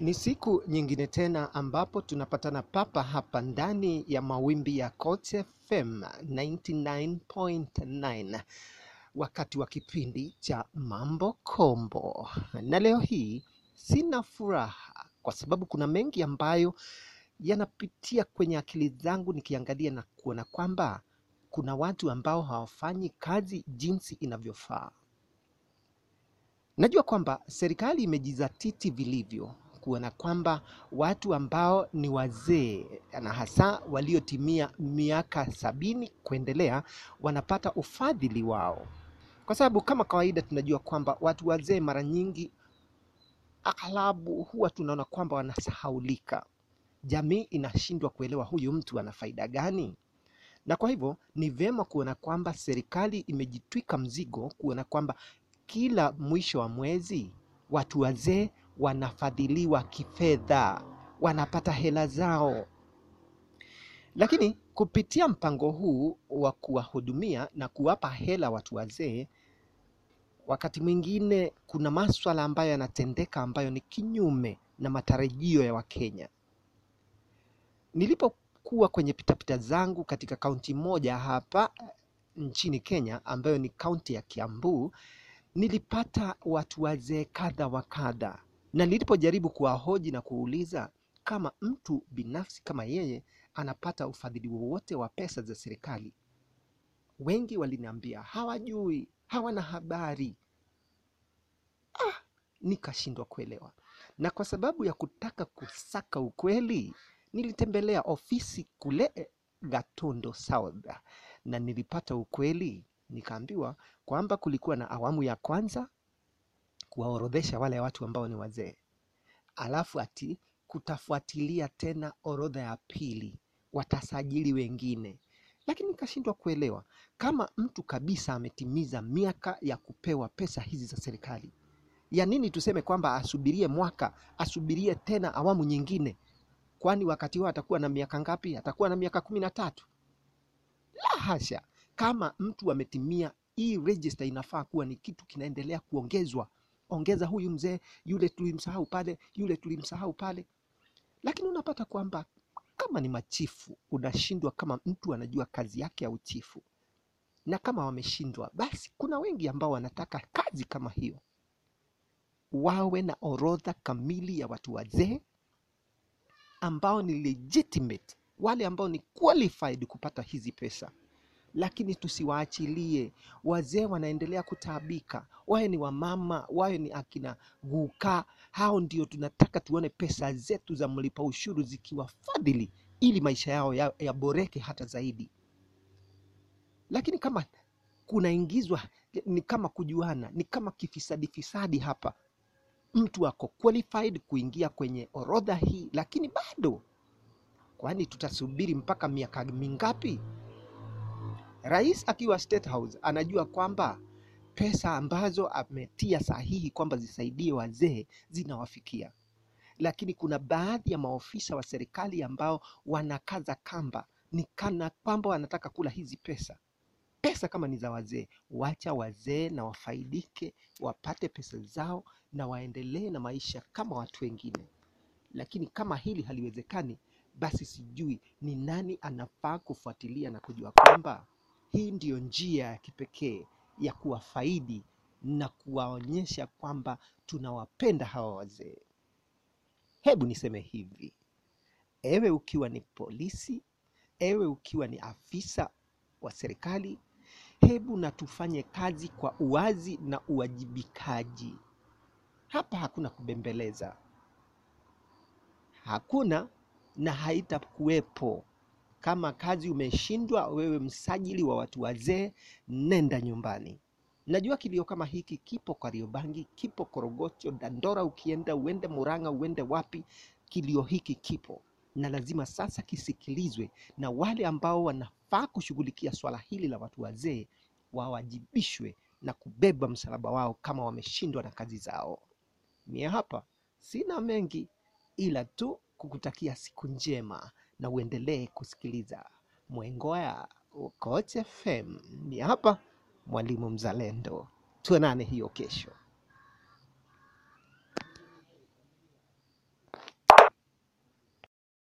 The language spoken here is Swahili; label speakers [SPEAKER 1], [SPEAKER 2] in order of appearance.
[SPEAKER 1] Ni siku nyingine tena ambapo tunapatana papa hapa ndani ya mawimbi ya Coach FM 99.9 wakati wa kipindi cha Mambo Kombo. Na leo hii sina furaha kwa sababu kuna mengi ambayo yanapitia kwenye akili zangu nikiangalia na kuona kwamba kuna watu ambao hawafanyi kazi jinsi inavyofaa. Najua kwamba serikali imejizatiti vilivyo kuona kwamba watu ambao ni wazee na hasa waliotimia miaka sabini kuendelea wanapata ufadhili wao, kwa sababu kama kawaida tunajua kwamba watu wazee mara nyingi aghalabu huwa tunaona kwamba wanasahaulika. Jamii inashindwa kuelewa huyu mtu ana faida gani, na kwa hivyo ni vyema kuona kwamba serikali imejitwika mzigo kuona kwamba kila mwisho wa mwezi watu wazee wanafadhiliwa kifedha, wanapata hela zao. Lakini kupitia mpango huu wa kuwahudumia na kuwapa hela watu wazee, wakati mwingine kuna maswala ambayo yanatendeka ambayo ni kinyume na matarajio ya Wakenya. Nilipokuwa kwenye pitapita zangu katika kaunti moja hapa nchini Kenya ambayo ni kaunti ya Kiambu, nilipata watu wazee kadha wa kadha, na nilipojaribu kuwahoji na kuuliza kama mtu binafsi kama yeye anapata ufadhili wowote wa pesa za serikali, wengi waliniambia hawajui, hawana habari. Ah, nikashindwa kuelewa, na kwa sababu ya kutaka kusaka ukweli, nilitembelea ofisi kule Gatondo South na nilipata ukweli. Nikaambiwa kwamba kulikuwa na awamu ya kwanza kuwaorodhesha wale watu ambao ni wazee, alafu ati kutafuatilia tena orodha ya pili, watasajili wengine. Lakini nikashindwa kuelewa kama mtu kabisa ametimiza miaka ya kupewa pesa hizi za serikali, ya nini tuseme kwamba asubirie mwaka, asubirie tena awamu nyingine? Kwani wakati huo atakuwa na miaka ngapi? Atakuwa na miaka kumi na tatu? La hasha! Kama mtu ametimia, hii register inafaa kuwa ni kitu kinaendelea kuongezwa. Ongeza huyu mzee, yule tulimsahau pale, yule tulimsahau pale. Lakini unapata kwamba kama ni machifu, unashindwa kama mtu anajua kazi yake ya uchifu, na kama wameshindwa, basi kuna wengi ambao wanataka kazi kama hiyo, wawe na orodha kamili ya watu wazee ambao ni legitimate, wale ambao ni qualified kupata hizi pesa lakini tusiwaachilie wazee. Wanaendelea kutaabika, wawe ni wamama, wawe ni akina guka, hao ndio tunataka tuone pesa zetu za mlipa ushuru zikiwafadhili ili maisha yao yaboreke ya hata zaidi. Lakini kama kunaingizwa, ni kama kujuana, ni kama kifisadi fisadi hapa. Mtu ako qualified kuingia kwenye orodha hii, lakini bado, kwani tutasubiri mpaka miaka mingapi? Rais akiwa State House anajua kwamba pesa ambazo ametia sahihi kwamba zisaidie wazee zinawafikia, lakini kuna baadhi ya maofisa wa serikali ambao wanakaza kamba, ni kana kwamba wanataka kula hizi pesa. Pesa kama ni za wazee, wacha wazee na wafaidike, wapate pesa zao na waendelee na maisha kama watu wengine. Lakini kama hili haliwezekani, basi sijui ni nani anafaa kufuatilia na kujua kwamba hii ndiyo njia ya kipekee ya kuwafaidi na kuwaonyesha kwamba tunawapenda hawa wazee. Hebu niseme hivi, ewe ukiwa ni polisi, ewe ukiwa ni afisa wa serikali, hebu na tufanye kazi kwa uwazi na uwajibikaji. Hapa hakuna kubembeleza, hakuna na haitakuwepo. Kama kazi umeshindwa, wewe msajili wa watu wazee, nenda nyumbani. Najua kilio kama hiki kipo Kariobangi, kipo Korogocho, Dandora, ukienda uende Murang'a, uende wapi, kilio hiki kipo na lazima sasa kisikilizwe, na wale ambao wanafaa kushughulikia swala hili la watu wazee wawajibishwe na kubeba msalaba wao kama wameshindwa na kazi zao. Mie hapa sina mengi ila tu kukutakia siku njema na uendelee kusikiliza Mwengoya Coach FM. Ni hapa Mwalimu Mzalendo, tuonane hiyo kesho.